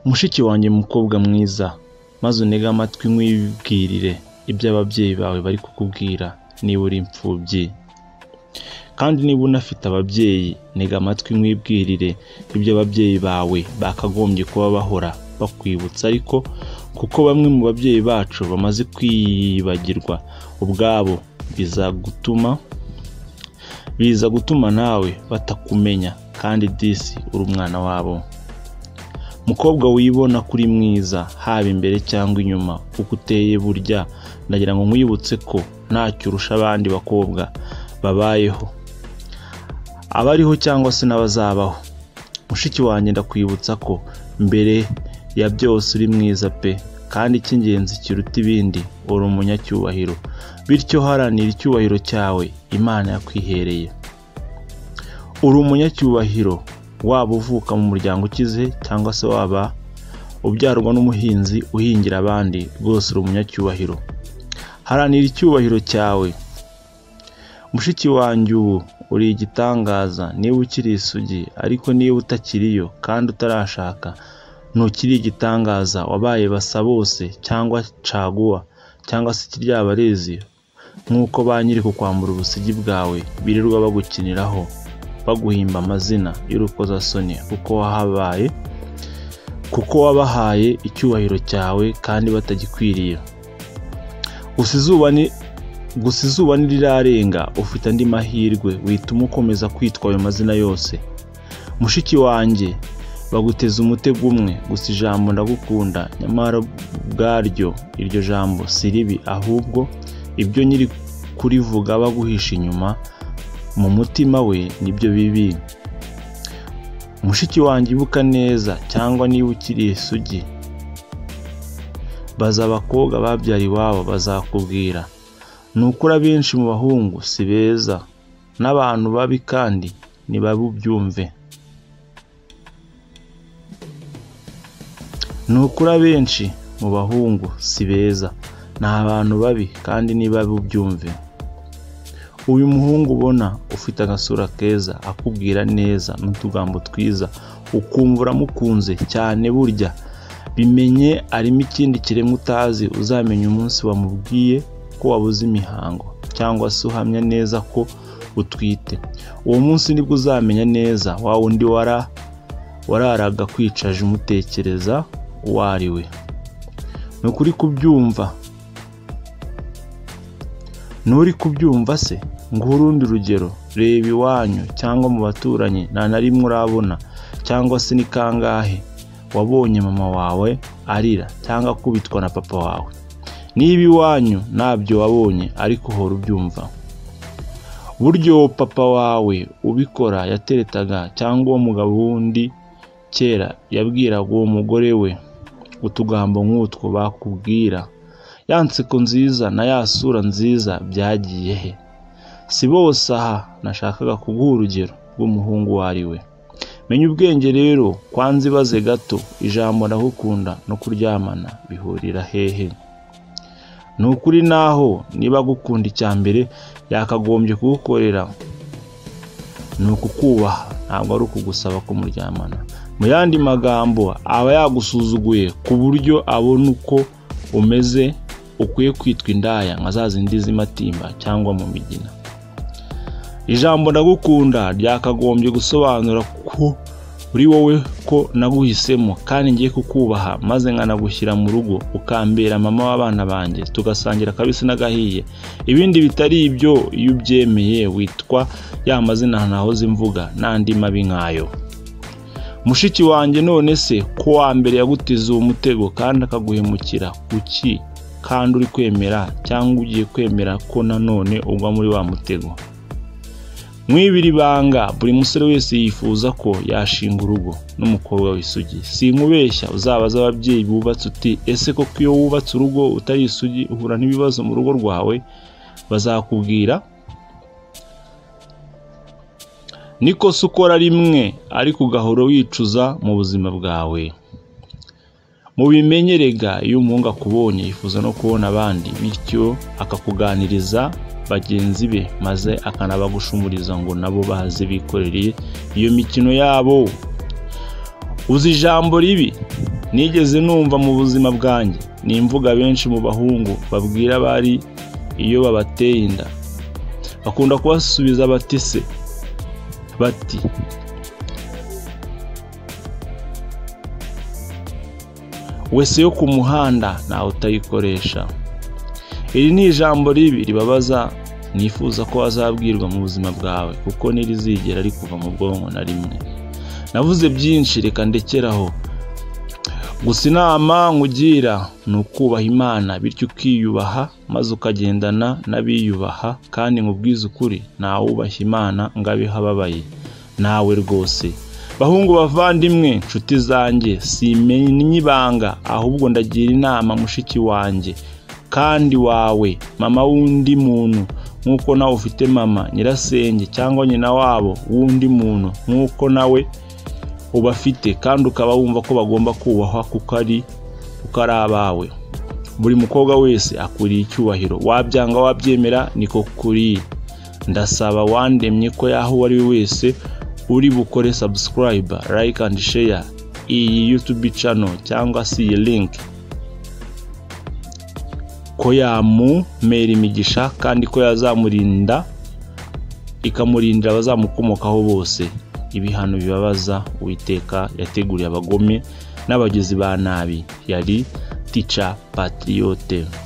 mushiki wanjye mukobwa mwiza maze unege amatwi nkwibwirire ibyo ababyeyi bawe bari kukubwira niba uri imfubyi kandi niba unafite ababyeyi ntega amatwi nkwibwirire ibyo ababyeyi bawe bakagombye kuba bahora bakwibutsa ariko kuko bamwe mu babyeyi bacu bamaze kwibagirwa ubwabo biza gutuma biza gutuma nawe batakumenya kandi disi uri umwana wabo mukobwa wibona kuri mwiza haba imbere cyangwa inyuma kuko uteye burya ndagira ngo nkwibutse ko ntacyo urusha abandi bakobwa babayeho abariho cyangwa se n'abazabaho mushiki wanjye ndakwibutsa ko mbere ya byose uri mwiza pe kandi icy'ingenzi kiruta ibindi uri umunyacyubahiro bityo haranira icyubahiro cyawe imana yakwihereye uri umunyacyubahiro waba uvuka mu muryango ukize cyangwa se waba ubyarwa n'umuhinzi uhingira abandi rwose uri umunyacyubahiro haranira icyubahiro cyawe mushiki wanjye ubu uri igitangaza niba ukiri isugi ariko niba utakiriyo kandi utarashaka ntukiri igitangaza wabaye basa bose cyangwa caguwa cyangwa se ikiryabarezi nk'uko ba nyiri kukwambura ubusugi bwawe birirwa bagukiniraho baguhimba amazina y'urukozasoni kuko wahabaye kuko wabahaye icyubahiro cyawe kandi batagikwiriye gusa izuba ni gusa izuba ntirirarenga ufite andi mahirwe wituma ukomeza kwitwa ayo mazina yose mushiki wanjye baguteza umutego umwe gusa ijambo ndagukunda nyamara ubwaryo iryo jambo si ribi ahubwo ibyo nyiri kurivuga baguhisha inyuma mu mutima we nibyo bibi mushiki wanjye ibuka neza cyangwa niba ukiri isugi baza abakobwa babyara iwabo bazakubwira ni ukuri abenshi mu bahungu si beza n'abantu babi kandi ntibabubyumve ni ukuri abenshi mu bahungu si beza ni abantu babi kandi ntibabubyumve uyu muhungu ubona ufite agasura keza akubwira neza n'utugambo twiza ukumva uramukunze cyane burya bimenye arimo ikindi kiremwa utazi uzamenya umunsi wamubwiye ko wabuze imihango cyangwa se uhamya neza ko utwite uwo munsi nibwo uzamenya neza wa wundi wara wararaga kwicaje umutekereza uwo ari we ni ukuri kubyumva nturi kubyumva se ngo urundi rugero reba iwanyu cyangwa mu baturanyi nta na rimwe urabona cyangwa se ni kangahe wabonye mama wawe arira cyangwa akubitwa na papa wawe niba iwanyu ntabyo wabonye ariko uhora ubyumva buryo papa wawe ubikora yateretaga cyangwa uwo mugabo wundi kera yabwiraga uwo mugore we utugambo nk'utwo bakubwira ya nseko nziza na ya sura nziza byagiye he si bose aha nashakaga kuguha urugero rw'umuhungu uwo ari we menya ubwenge rero kwanza ibaze gato ijambo ndagukunda no kuryamana bihurira hehe ni ukuri naho niba agukunda icya mbere yakagombye kugukorera ni ukukubaha ntabwo ari ukugusaba kumuryamana mu yandi magambo aba yagusuzuguye ku buryo abona uko umeze ukwiye kwitwa indaya nka za zindi z'amatimba cyangwa mu migina ijambo ndagukunda ryakagombye gusobanura ko uri wowe ko naguhisemo kandi ngiye kukubaha maze nkanagushyira mu rugo ukambera mama w'abana banjye tugasangira akabisi n'agahiye ibindi bitari ibyo iyo ubyemeye witwa ya mazina ntahoze mvuga n'andi mabi nkayo mushiki wanjye none se ko wa mbere yagutiza uwo mutego kandi akaguhemukira kuki kandi uri kwemera cyangwa ugiye kwemera ko nanone ugwa muri wa mutego mwibiri banga buri musore wese yifuza ko yashinga urugo n'umukobwa w'isugi si nkubeshya uzabaza ababyeyi bubatse uti ese koko iyo wubatse urugo utari isugi uhura n'ibibazo mu rugo rwawe bazakubwira niko se ukora rimwe ariko ugahora wicuza mu buzima bwawe mu bimenyerega iyo umuhungu akubonye yifuza no kubona abandi bityo akakuganiriza bagenzi be maze akanabagushumuriza ngo nabo baze bikorereye iyo mikino yabo uzi ijambo ribi nigeze numva mu buzima bwanjye ni imvuga benshi mu bahungu babwira abari iyo babateye inda bakunda kubasubiza bati se bati wese yo ku muhanda ntawe utayikoresha iri ni ijambo ribi ribabaza nifuza ko azabwirwa mu buzima bwawe kuko ntirizigera rikuva mu bwonko na rimwe navuze byinshi reka ndekeraho gusa inama nkugira ni ukubaha imana bityo ukiyubaha maze ukagendana n'abiyubaha kandi nkubwize ukuri ntawubaha imana ngo abeho ababaye nawe rwose bahungu bavandimwe nshuti zanjye simenya ibanga ahubwo ndagira inama mushiki wanjye kandi wawe mama w'undi muntu nk'uko nawe ufite mama nyirasenge cyangwa nyina wabo w'undi muntu nk'uko nawe ubafite kandi ukaba wumva ko bagomba kubahwa kuko ari kuko ari abawe buri mukobwa wese akwiriye icyubahiro wabyanga wabyemera niko kuriye ndasaba wandemye ko yaho uwo ari we wese uri bukore sabusikarayiba layike andi sheya iyi yutubi cano cyangwa se iyi linki ko yamumera imigisha kandi ko yazamurinda ikamurindira abazamukomokaho bose ibihano bibabaza uwiteka yateguriye abagome n'abagizi ba nabi yari tica patriyote